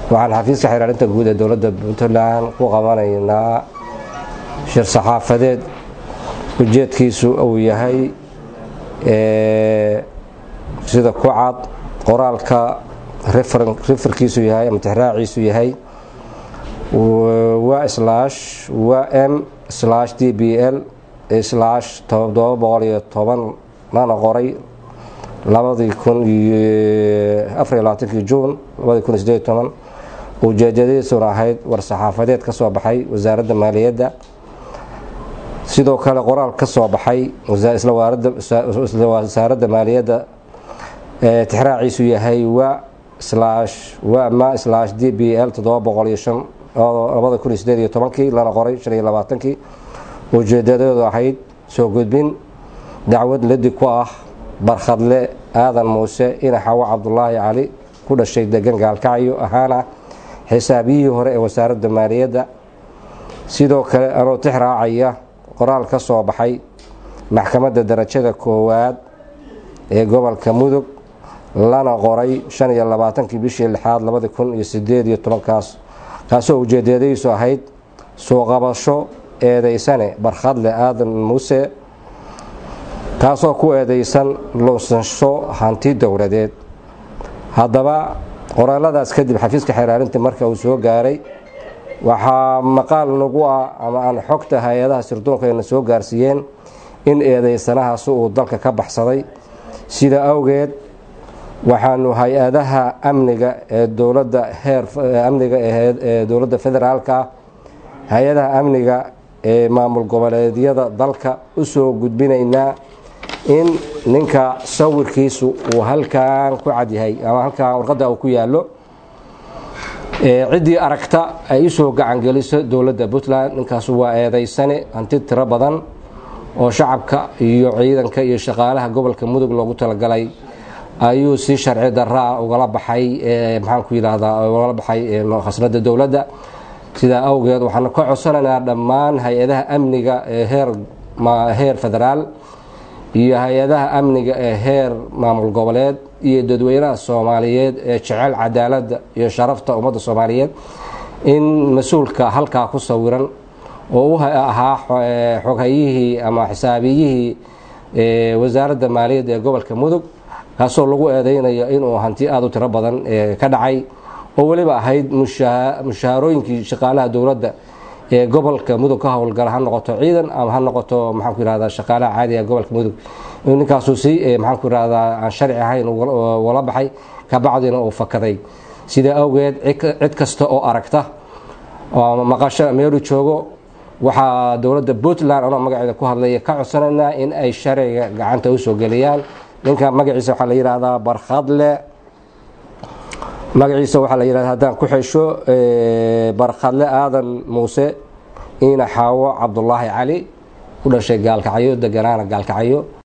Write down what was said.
waxaan xafiiska xiraarinta guud ee dowladda puntland ku qabanaynaa shir saxaafadeed ujeedkiisu uu yahay sida ku cad qoraalka rifarkiisu yahay ama tixraaciisu yahay wa slash wa m slash d b l slash todoba boqol iyo toban lana qoray labadii kun iyo afariyo labaatankii juun labadii kun iyo sideed toban ujeedadiisuna ahayd war saxaafadeed ka soo baxay wasaaradda maaliyadda sidoo kale qoraal ka soo baxay isla wasaaradda maaliyadda tixraaciisu yahay wa slash wa ma slash d b l toddoba boqol iyo shan labada kun iyo sideed iyo tobankii lana qoray shan iyo labaatankii ujeedadeedu ahayd soo gudbin dacwad ladi ku ah barkhadle aadan muuse inaxawo cabdulaahi cali ku dhashay degan gaalkacyo ahaana xisaabiyihii hore ee wasaaradda maaliyadda sidoo kale anoo tix raacaya qoraal ka soo baxay maxkamadda darajada koowaad ee gobolka mudug lana qoray shan iyo labaatankii bishii lixaad labadi kun iyo sideed iyo tobankaas kaasoo ujeedadiisu ahayd soo qabasho eedeysane barkhadle aadan muuse kaasoo ku eedeysan lunsansho hanti dowladeed haddaba qoraaladaas kadib xafiiska xeraarinta marka uu soo gaaray waxaa maqaal nagu ah ama aan xogta hay-adaha sirdoonkeena soo gaarsiiyeen in eedeysanahaasi uu dalka ka baxsaday sida awgeed waxaanu hay-adaha amniga ee dowladda heer amniga ee dowladda federaalka ah hay-adaha amniga ee maamul goboleedyada dalka u soo gudbinaynaa in ninka sawirkiisu uu halkan ku cadyahay ama halkan warqadda uu ku yaallo ciddii aragta ay usoo gacangeliso dowladda puntland ninkaasu waa eedeysane hanti tiro badan oo shacabka iyo ciidanka iyo shaqaalaha gobolka mudug loogu talagalay ayuu si sharci daraa ugala baxay maxaan ku yidhaahdaa ugala baxay khasnada dowladda sidaa awgeed waxaanu ka codsanaynaa dhammaan hay-adaha amniga ee heer heer federaal iyo hay-adaha amniga ee heer maamul goboleed iyo dadweynaha soomaaliyeed ee jecel cadaaladda iyo sharafta ummadda soomaaliyeed in mas-uulka halkaa ku sawiran oo u ahaa xoghayihii ama xisaabiyihii wasaaradda maaliyadda ee gobolka mudug kaasoo lagu eedeynayo inuu hanti aada u tiro badan ka dhacay oo weliba ahayd mushaharooyinkii shaqaalaha dowladda ee gobolka mudug ka howlgala ha noqoto ciidan ama ha noqoto maxaan ku yihahdaa shaqaalaha caadiga gobolka mudug inuu ninkaasu si maxaan ku yihahdaa aan sharci ahayn ugala baxay kabacdina uu fakaday sidaa awgeed cid kasta oo aragta oo maqasho meelu joogo waxaa dowladda puntland anoo magaceeda ku hadlaya ka codsanaynaa in ay sharciga gacanta usoo geliyaan ninka magaciisa waxaa la yidhaahdaa barkhadle magaciisa waxaa la yidhahda haddaan ku xesho barkhadle aadan muuse ina xaawo cabdulaahi cali u dhashay gaalkacyo deganaana gaalkacyo